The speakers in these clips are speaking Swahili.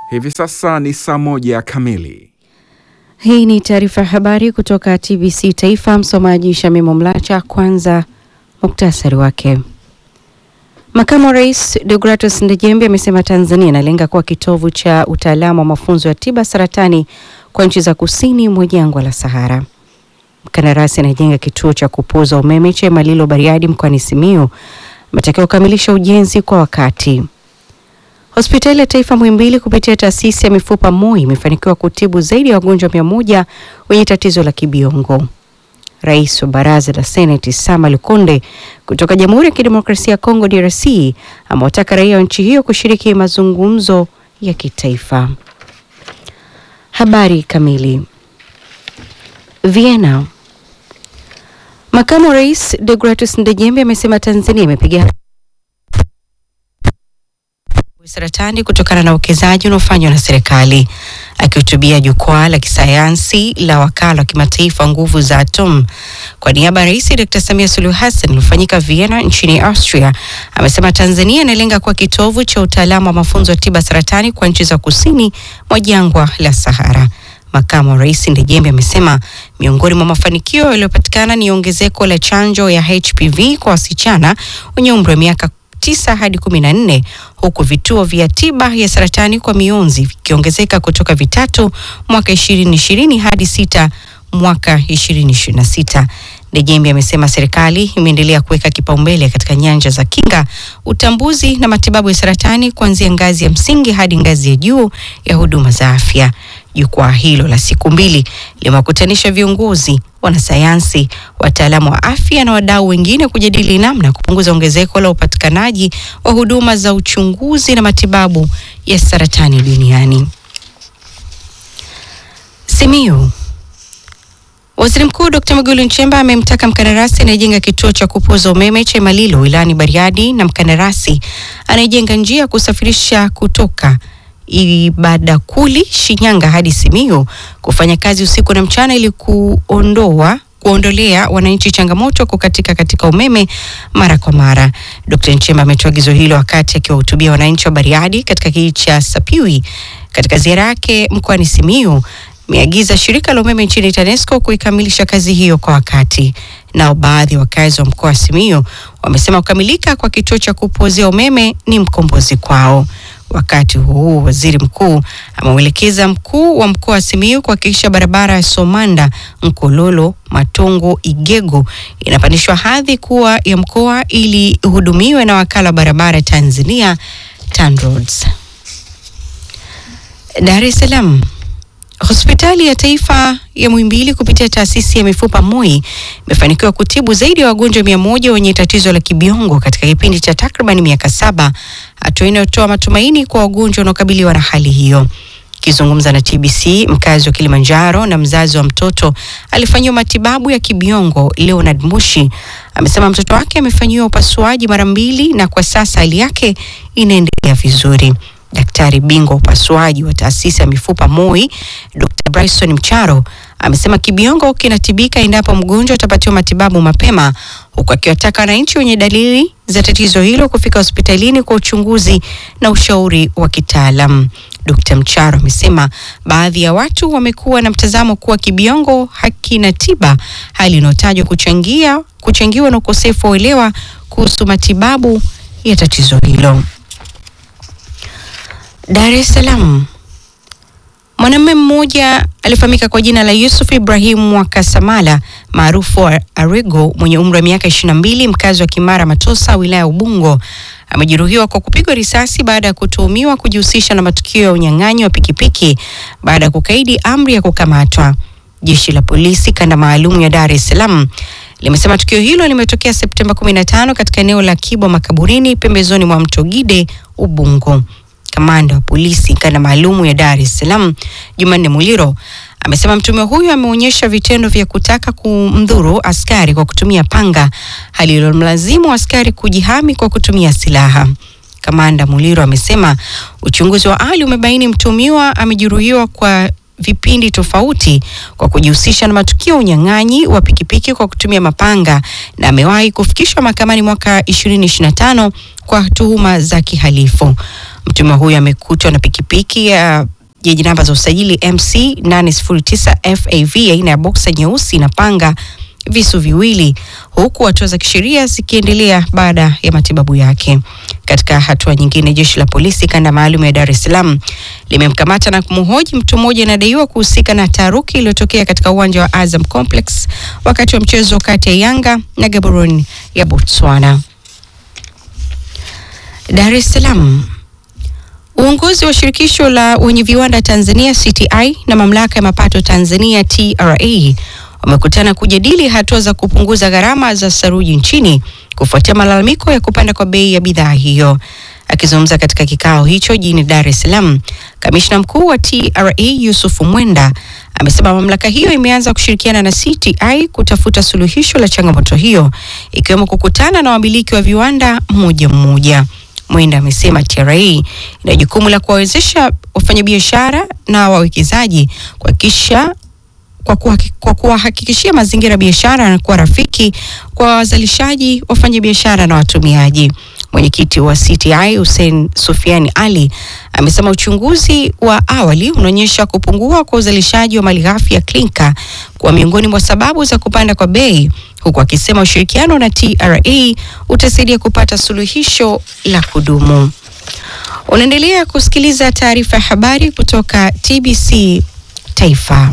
Hivi sasa ni saa moja kamili. Hii ni taarifa ya habari kutoka TBC Taifa. Msomaji Shamimo Mlacha. Kwanza muktasari wake. Makamu wa Rais Deogratus Ndejembe amesema Tanzania inalenga kuwa kitovu cha utaalamu wa mafunzo ya tiba saratani kwa nchi za kusini mwa jangwa la Sahara. Mkandarasi anajenga kituo cha kupoza umeme cha Malilo Bariadi mkoani Simiyu ametakiwa kukamilisha ujenzi kwa wakati. Hospitali ya Taifa Muhimbili kupitia taasisi ya mifupa MOI imefanikiwa kutibu zaidi ya wagonjwa mia moja wenye tatizo la kibiongo. Rais wa baraza la Seneti Sama Lukonde kutoka Jamhuri ya Kidemokrasia ya Kongo DRC amewataka raia wa nchi hiyo kushiriki mazungumzo ya kitaifa. Habari kamili. Vienna. Makamu wa Rais Deogratus Ndejembe amesema Tanzania imepiga saratani kutokana na uwekezaji unaofanywa na serikali. Akihutubia jukwaa la kisayansi la wakala wa kimataifa wa nguvu za atom kwa niaba ya Rais Dr. Samia Suluhu Hassan uliofanyika Vienna nchini Austria, amesema Tanzania inalenga kuwa kitovu cha utaalamu wa mafunzo ya tiba saratani kwa nchi za kusini mwa jangwa la Sahara. Makamu wa Rais Ndejembe amesema miongoni mwa mafanikio yaliyopatikana ni ongezeko la chanjo ya HPV kwa wasichana wenye umri wa miaka tisa hadi kumi na nne huku vituo vya tiba ya saratani kwa mionzi vikiongezeka kutoka vitatu mwaka ishirini ishirini hadi sita mwaka ishirini ishirini na sita. Ndejembe amesema serikali imeendelea kuweka kipaumbele katika nyanja za kinga, utambuzi na matibabu ya saratani kuanzia ngazi ya msingi hadi ngazi ya juu ya huduma za afya. Jukwaa hilo la siku mbili limewakutanisha viongozi, wanasayansi, wataalamu wa afya na wadau wengine kujadili namna ya kupunguza ongezeko la upatikanaji wa huduma za uchunguzi na matibabu ya saratani duniani. Simiyu. Waziri Mkuu Dr. Mwigulu Nchemba amemtaka mkandarasi anayejenga kituo cha kupoza umeme cha Malilo wilayani Bariadi na mkandarasi anayejenga njia ya kusafirisha kutoka Ibadakuli Shinyanga hadi Simiyu kufanya kazi usiku na mchana ili kuondoa kuondolea wananchi changamoto kukatika katika umeme mara kwa mara. Dr. Nchemba ametoa agizo hilo wakati akiwahutubia wananchi wa Bariadi katika kijiji cha Sapiwi katika ziara yake mkoani Simiyu. Ameagiza shirika la umeme nchini TANESCO kuikamilisha kazi hiyo kwa wakati. Nao baadhi ya wakazi wa mkoa wa Simiyu wamesema kukamilika kwa kituo cha kupozea umeme ni mkombozi kwao. Wakati huu waziri mkuu ameuelekeza mkuu wa mkoa wa Simiyu kuhakikisha barabara ya Somanda Nkololo Matongo Igego inapandishwa hadhi kuwa ya mkoa ili ihudumiwe na wakala wa barabara Tanzania TANROADS. Dar es Salaam. Hospitali ya Taifa ya Muhimbili kupitia taasisi ya mifupa MOI imefanikiwa kutibu zaidi ya wagonjwa mia moja wenye tatizo la kibiongo katika kipindi cha takriban miaka saba, hatua inayotoa matumaini kwa wagonjwa wanaokabiliwa na hali hiyo. Akizungumza na TBC, mkazi wa Kilimanjaro na mzazi wa mtoto alifanyiwa matibabu ya kibiongo, Leonard Mushi amesema mtoto wake amefanyiwa upasuaji mara mbili na kwa sasa hali yake inaendelea vizuri. Daktari bingwa upasuaji wa taasisi ya mifupa MOI Dr. Bryson Mcharo amesema kibiongo kinatibika endapo mgonjwa atapatiwa matibabu mapema, huku akiwataka wananchi wenye dalili za tatizo hilo kufika hospitalini kwa uchunguzi na ushauri wa kitaalam. Dr. Mcharo amesema baadhi ya watu wamekuwa na mtazamo kuwa kibiongo hakina tiba, hali inayotajwa kuchangia kuchangiwa na ukosefu wa uelewa kuhusu matibabu ya tatizo hilo. Dar es Salaam. Mwanamume mmoja alifahamika kwa jina la Yusuf Ibrahim Mwakasamala maarufu Arigo mwenye umri wa miaka 22 mkazi wa Kimara Matosa wilaya ya Ubungo amejeruhiwa kwa kupigwa risasi baada ya kutuhumiwa kujihusisha na matukio ya unyang'anyi wa pikipiki baada ya kukaidi amri ya kukamatwa. Jeshi la polisi kanda maalum ya Dar es Salaam limesema tukio hilo limetokea Septemba 15 katika eneo la Kibwa Makaburini pembezoni mwa mto Gide Ubungo. Kamanda wa polisi kanda maalumu ya Dar es Salaam Jumanne Muliro amesema mtume huyo ameonyesha vitendo vya kutaka kumdhuru askari kwa kutumia panga, hali iliyomlazimu askari kujihami kwa kutumia silaha. Kamanda Muliro amesema uchunguzi wa awali umebaini mtumiwa amejeruhiwa kwa vipindi tofauti kwa kujihusisha na matukio ya unyang'anyi wa pikipiki kwa kutumia mapanga na amewahi kufikishwa mahakamani mwaka 2025 kwa tuhuma za kihalifu. Mtuhumiwa huyo amekutwa na pikipiki ya yenye namba za usajili MC 809 FAV aina ya boksa nyeusi na panga visu viwili huku hatua za kisheria zikiendelea baada ya matibabu yake. Katika hatua nyingine, jeshi la polisi kanda maalum ya Dar es Salaam limemkamata na kumhoji mtu mmoja anadaiwa kuhusika na taharuki iliyotokea katika uwanja wa Azam Complex wakati wa mchezo kati ya Yanga na Gaborone ya Botswana. Dar es Salaam. Uongozi wa shirikisho la wenye viwanda Tanzania CTI na mamlaka ya mapato Tanzania TRA wamekutana kujadili hatua za kupunguza gharama za saruji nchini kufuatia malalamiko ya kupanda kwa bei ya bidhaa hiyo. Akizungumza katika kikao hicho jijini Dar es Salaam, kamishna mkuu wa TRA Yusuf Mwenda amesema mamlaka hiyo imeanza kushirikiana na CTI kutafuta suluhisho la changamoto hiyo ikiwemo kukutana na wamiliki wa viwanda mmoja mmoja. Mwenda amesema TRA ina jukumu la kuwawezesha wafanyabiashara na wawekezaji kuhakikisha kwa kuhaki- kwa kuwahakikishia mazingira ya biashara yanakuwa rafiki kwa wazalishaji, wafanyabiashara na watumiaji. Mwenyekiti wa CTI Hussein Sufiani Ali amesema uchunguzi wa awali unaonyesha kupungua kwa uzalishaji wa malighafi ya klinka kuwa miongoni mwa sababu za kupanda kwa bei, huku akisema ushirikiano na TRA utasaidia kupata suluhisho la kudumu. Unaendelea kusikiliza taarifa ya habari kutoka TBC Taifa.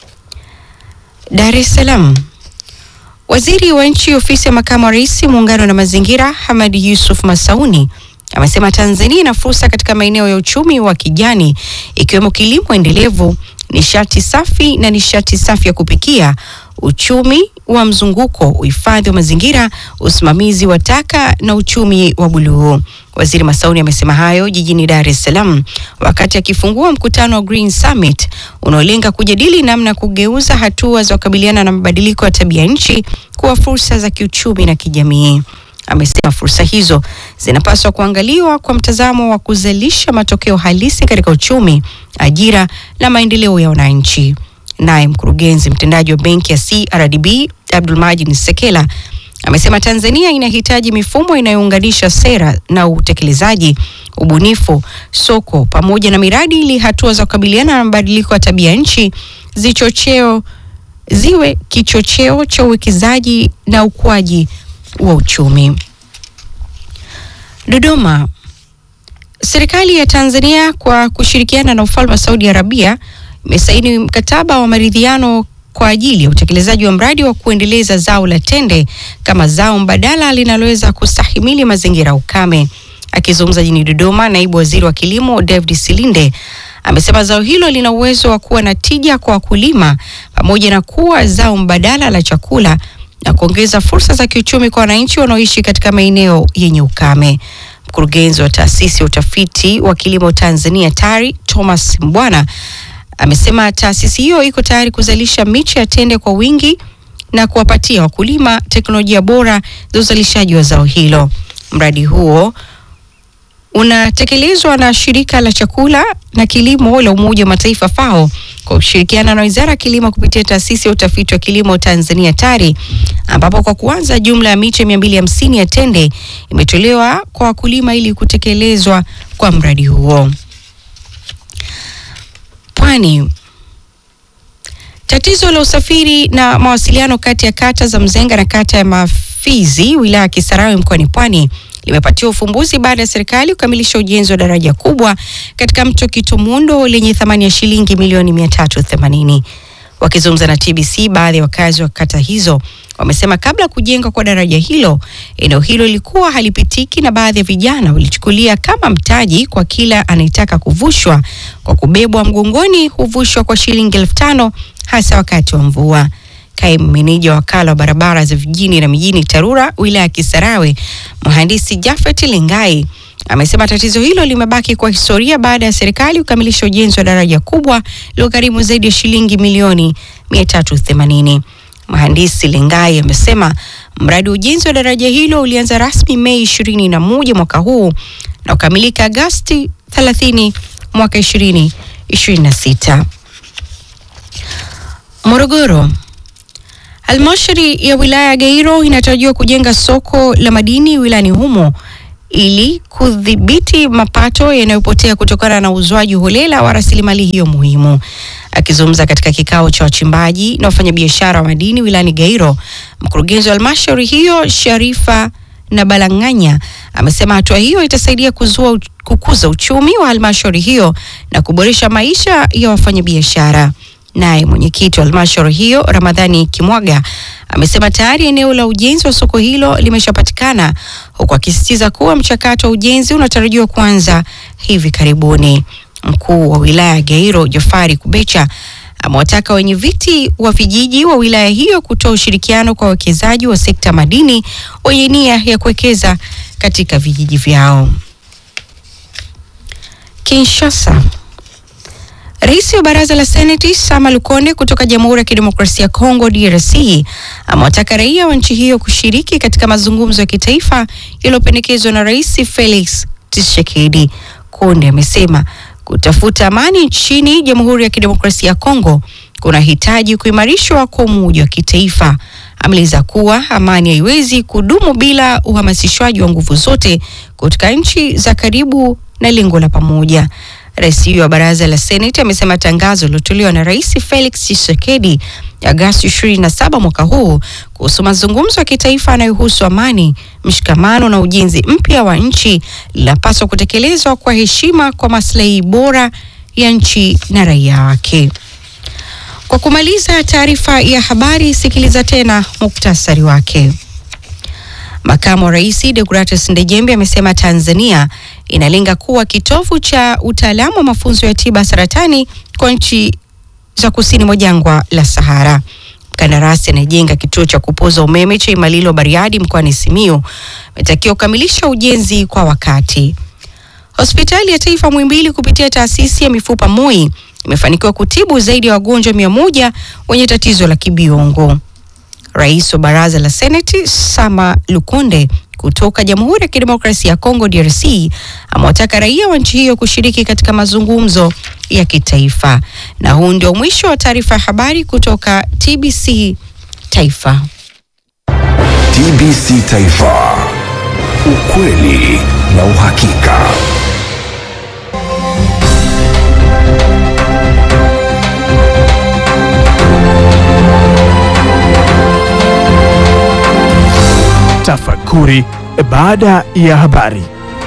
Dar es Salaam. Waziri wa nchi ofisi ya makamu wa rais muungano na mazingira Hamad Yusuf Masauni amesema Tanzania ina fursa katika maeneo ya uchumi wa kijani ikiwemo kilimo endelevu, nishati safi na nishati safi ya kupikia, uchumi wa mzunguko, uhifadhi wa mazingira, usimamizi wa taka na uchumi wa buluu. Waziri Masauni amesema hayo jijini Dar es Salaam wakati akifungua mkutano wa Green Summit unaolenga kujadili namna ya kugeuza hatua za kukabiliana na mabadiliko ya tabia nchi kuwa fursa za kiuchumi na kijamii. Amesema fursa hizo zinapaswa kuangaliwa kwa mtazamo wa kuzalisha matokeo halisi katika uchumi, ajira na maendeleo ya wananchi. Naye mkurugenzi mtendaji wa benki ya CRDB Abdulmajid Sekela amesema Tanzania inahitaji mifumo inayounganisha sera na utekelezaji, ubunifu, soko pamoja na miradi ili hatua za kukabiliana na mabadiliko ya tabia nchi zichocheo ziwe kichocheo cha uwekezaji na ukuaji wa uchumi. Dodoma. Serikali ya Tanzania kwa kushirikiana na ufalme wa Saudi Arabia imesaini mkataba wa maridhiano kwa ajili ya utekelezaji wa mradi wa kuendeleza zao la tende kama zao mbadala linaloweza kustahimili mazingira ya ukame. Akizungumza jijini Dodoma, naibu waziri wa kilimo David Silinde amesema zao hilo lina uwezo wa kuwa na tija kwa wakulima pamoja na kuwa zao mbadala la chakula na kuongeza fursa za kiuchumi kwa wananchi wanaoishi katika maeneo yenye ukame. Mkurugenzi wa taasisi ya utafiti wa kilimo Tanzania TARI Thomas Mbwana amesema taasisi hiyo iko tayari kuzalisha miche ya tende kwa wingi na kuwapatia wakulima teknolojia bora za uzalishaji wa zao hilo. Mradi huo unatekelezwa na shirika la chakula na kilimo la Umoja wa Mataifa FAO kwa kushirikiana na Wizara ya Kilimo kupitia taasisi ya utafiti wa kilimo Tanzania TARI, ambapo kwa kuanza jumla ya miche 250 ya tende imetolewa kwa wakulima ili kutekelezwa kwa mradi huo. Pwani. Tatizo la usafiri na mawasiliano kati ya kata za Mzenga na kata ya Mafizi wilaya ya Kisarawe mkoani Pwani limepatiwa ufumbuzi baada ya serikali kukamilisha ujenzi wa daraja kubwa katika mto Kitomundo lenye thamani ya shilingi milioni 380. Wakizungumza na TBC, baadhi ya wakazi wa kata hizo wamesema kabla ya kujengwa kwa daraja hilo, eneo hilo lilikuwa halipitiki na baadhi ya vijana walichukulia kama mtaji kwa kila anayetaka kuvushwa kwa kubebwa mgongoni, huvushwa kwa shilingi elfu tano hasa wakati wa mvua. Kaimu meneja wa wakala wa barabara za vijijini na mijini TARURA wilaya ya Kisarawe, mhandisi Jafet Lingai amesema tatizo hilo limebaki kwa historia baada ya serikali kukamilisha ujenzi wa daraja kubwa lilogharimu zaidi ya shilingi milioni 380. Mhandisi Lingai amesema mradi wa ujenzi wa daraja hilo ulianza rasmi Mei 21 mwaka huu na kukamilika Agasti 30 mwaka 2026. Morogoro. Halmashauri ya wilaya ya Gairo inatarajiwa kujenga soko la madini wilayani humo ili kudhibiti mapato yanayopotea kutokana na uuzwaji holela wa rasilimali hiyo muhimu. Akizungumza katika kikao cha wachimbaji na wafanyabiashara wa madini wilayani Gairo, mkurugenzi wa halmashauri hiyo Sharifa na Balanganya amesema hatua hiyo itasaidia kuzua kukuza uchumi wa halmashauri hiyo na kuboresha maisha ya wafanyabiashara. Naye mwenyekiti wa halmashauri hiyo Ramadhani Kimwaga amesema tayari eneo la ujenzi wa soko hilo limeshapatikana, huku akisisitiza kuwa mchakato wa ujenzi unatarajiwa kuanza hivi karibuni. Mkuu wa wilaya ya Gairo Jafari Kubecha amewataka wenye viti wa vijiji wa wilaya hiyo kutoa ushirikiano kwa wawekezaji wa sekta madini wenye nia ya kuwekeza katika vijiji vyao. Kinshasa. Rais wa baraza la Seneti Sama Lukonde kutoka Jamhuri ya Kidemokrasia ya Kongo DRC amewataka raia wa nchi hiyo kushiriki katika mazungumzo ya kitaifa yaliyopendekezwa na Rais Felix Tshisekedi. Konde amesema kutafuta amani nchini Jamhuri ya Kidemokrasia ya Kongo kunahitaji kuimarishwa kwa umoja wa kitaifa. Ameeleza kuwa amani haiwezi kudumu bila uhamasishwaji wa nguvu zote kutoka nchi za karibu na lengo la pamoja. Rais huyo wa baraza la Seneti amesema tangazo lilotolewa na Rais Felix Tshisekedi Agosti 27 mwaka huu kuhusu mazungumzo ya kitaifa yanayohusu amani, mshikamano na ujenzi mpya wa nchi linapaswa kutekelezwa kwa heshima kwa maslahi bora ya nchi na raia wake. Kwa kumaliza taarifa ya habari, sikiliza tena muktasari wake. Makamu wa Rais Deogratias Ndejembe amesema Tanzania inalenga kuwa kitovu cha utaalamu wa mafunzo ya tiba saratani kwa nchi za kusini mwa jangwa la Sahara. Mkandarasi anayejenga kituo cha kupoza umeme cha Imalilo Bariadi mkoani Simiyu ametakiwa kukamilisha ujenzi kwa wakati. Hospitali ya Taifa Muhimbili kupitia taasisi ya mifupa MOI imefanikiwa kutibu zaidi ya wagonjwa mia moja wenye tatizo la kibiongo. Rais wa baraza la Seneti Sama Lukonde kutoka Jamhuri ya Kidemokrasia ya Kongo DRC amewataka raia wa nchi hiyo kushiriki katika mazungumzo ya kitaifa. Na huu ndio mwisho wa taarifa ya habari kutoka TBC Taifa. TBC Taifa. Ukweli na uhakika. Tafakuri baada ya habari.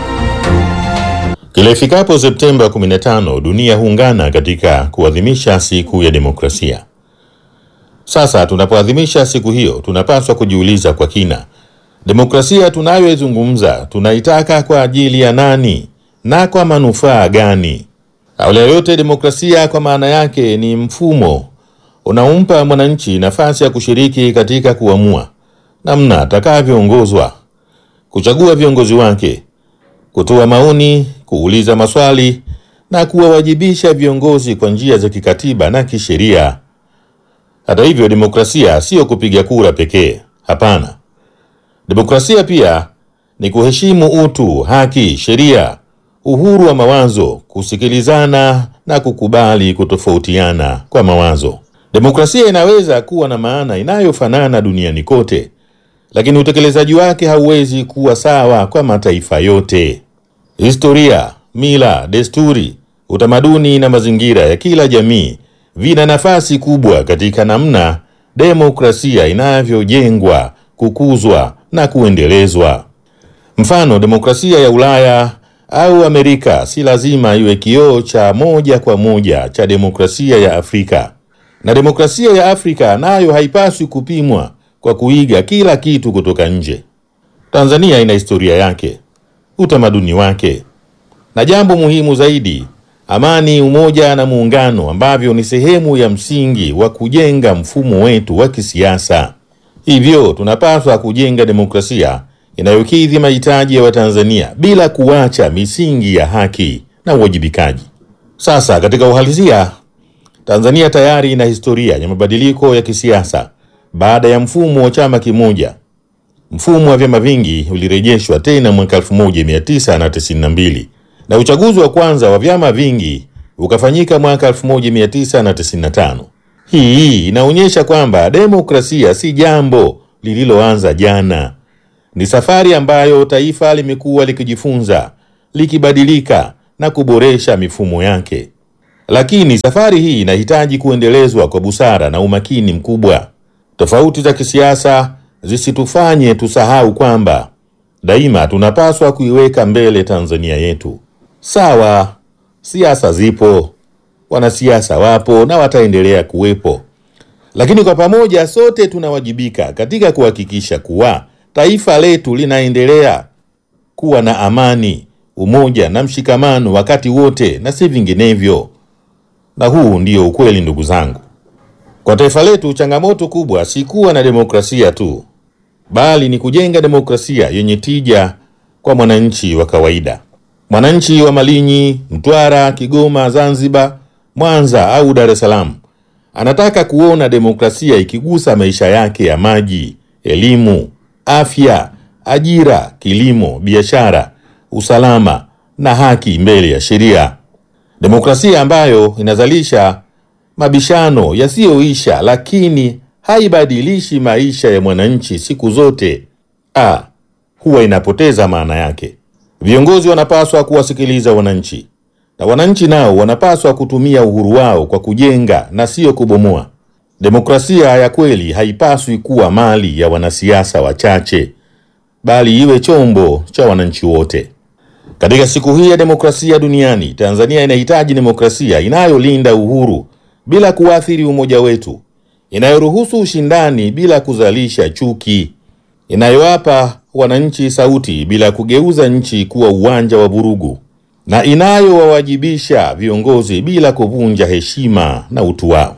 Kila ifikapo Septemba 15 dunia huungana katika kuadhimisha siku ya demokrasia. Sasa tunapoadhimisha siku hiyo, tunapaswa kujiuliza kwa kina, demokrasia tunayoizungumza tunaitaka kwa ajili ya nani na kwa manufaa gani? Awali ya yote, demokrasia kwa maana yake ni mfumo unaompa mwananchi nafasi ya kushiriki katika kuamua namna atakavyoongozwa, kuchagua viongozi wake, kutoa maoni, kuuliza maswali na kuwawajibisha viongozi kwa njia za kikatiba na kisheria. Hata hivyo, demokrasia sio kupiga kura pekee. Hapana, demokrasia pia ni kuheshimu utu, haki, sheria, uhuru wa mawazo, kusikilizana na kukubali kutofautiana kwa mawazo. Demokrasia inaweza kuwa na maana inayofanana duniani kote, lakini utekelezaji wake hauwezi kuwa sawa kwa mataifa yote. Historia, mila, desturi, utamaduni na mazingira ya kila jamii vina nafasi kubwa katika namna demokrasia inavyojengwa, kukuzwa na kuendelezwa. Mfano, demokrasia ya Ulaya au Amerika si lazima iwe kioo cha moja kwa moja cha demokrasia ya Afrika, na demokrasia ya Afrika nayo haipaswi kupimwa kwa kuiga kila kitu kutoka nje. Tanzania ina historia yake, utamaduni wake, na jambo muhimu zaidi, amani, umoja na muungano, ambavyo ni sehemu ya msingi wa kujenga mfumo wetu wa kisiasa. Hivyo tunapaswa kujenga demokrasia inayokidhi mahitaji ya Watanzania bila kuacha misingi ya haki na uwajibikaji. Sasa katika uhalisia, Tanzania tayari ina historia ya mabadiliko ya kisiasa baada ya mfumo wa chama kimoja. Mfumo wa vyama vingi ulirejeshwa tena mwaka 1992 na uchaguzi wa kwanza wa vyama vingi ukafanyika mwaka 1995. Hii inaonyesha kwamba demokrasia si jambo lililoanza jana, Ni safari ambayo taifa limekuwa likijifunza, likibadilika na kuboresha mifumo yake. Lakini safari hii inahitaji kuendelezwa kwa busara na umakini mkubwa. Tofauti za kisiasa zisitufanye tusahau kwamba daima tunapaswa kuiweka mbele Tanzania yetu. Sawa, siasa zipo, wanasiasa wapo na wataendelea kuwepo, lakini kwa pamoja sote tunawajibika katika kuhakikisha kuwa taifa letu linaendelea kuwa na amani, umoja na mshikamano wakati wote, na si vinginevyo. Na huu ndio ukweli, ndugu zangu. Kwa taifa letu, changamoto kubwa si kuwa na demokrasia tu, bali ni kujenga demokrasia yenye tija kwa mwananchi wa kawaida. Mwananchi wa Malinyi, Mtwara, Kigoma, Zanzibar, Mwanza au Dar es Salaam anataka kuona demokrasia ikigusa maisha yake ya maji, elimu, afya, ajira, kilimo, biashara, usalama na haki mbele ya sheria. Demokrasia ambayo inazalisha mabishano yasiyoisha lakini haibadilishi maisha ya mwananchi siku zote, ah, huwa inapoteza maana yake. Viongozi wanapaswa kuwasikiliza wananchi na wananchi nao wanapaswa kutumia uhuru wao kwa kujenga na sio kubomoa. Demokrasia ya kweli haipaswi kuwa mali ya wanasiasa wachache, bali iwe chombo cha wananchi wote. Katika siku hii ya demokrasia duniani, Tanzania inahitaji demokrasia inayolinda uhuru bila kuathiri umoja wetu, inayoruhusu ushindani bila kuzalisha chuki, inayowapa wananchi sauti bila kugeuza nchi kuwa uwanja wa vurugu, na inayowawajibisha viongozi bila kuvunja heshima na utu wao.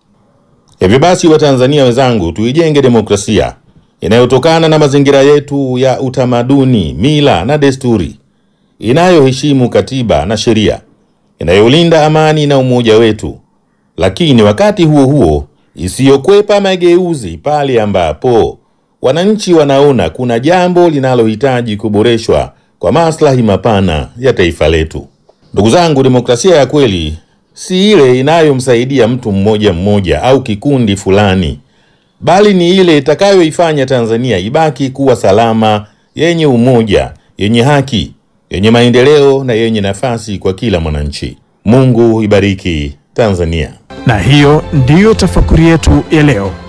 Hivyo basi, Watanzania wenzangu, tuijenge demokrasia inayotokana na mazingira yetu ya utamaduni, mila na desturi, inayoheshimu katiba na sheria, inayolinda amani na umoja wetu, lakini wakati huo huo isiyokwepa mageuzi pale ambapo wananchi wanaona kuna jambo linalohitaji kuboreshwa kwa maslahi mapana ya taifa letu. Ndugu zangu, demokrasia ya kweli si ile inayomsaidia mtu mmoja mmoja au kikundi fulani, bali ni ile itakayoifanya Tanzania ibaki kuwa salama, yenye umoja, yenye haki, yenye maendeleo na yenye nafasi kwa kila mwananchi. Mungu ibariki Tanzania. Na hiyo ndiyo tafakuri yetu ya leo.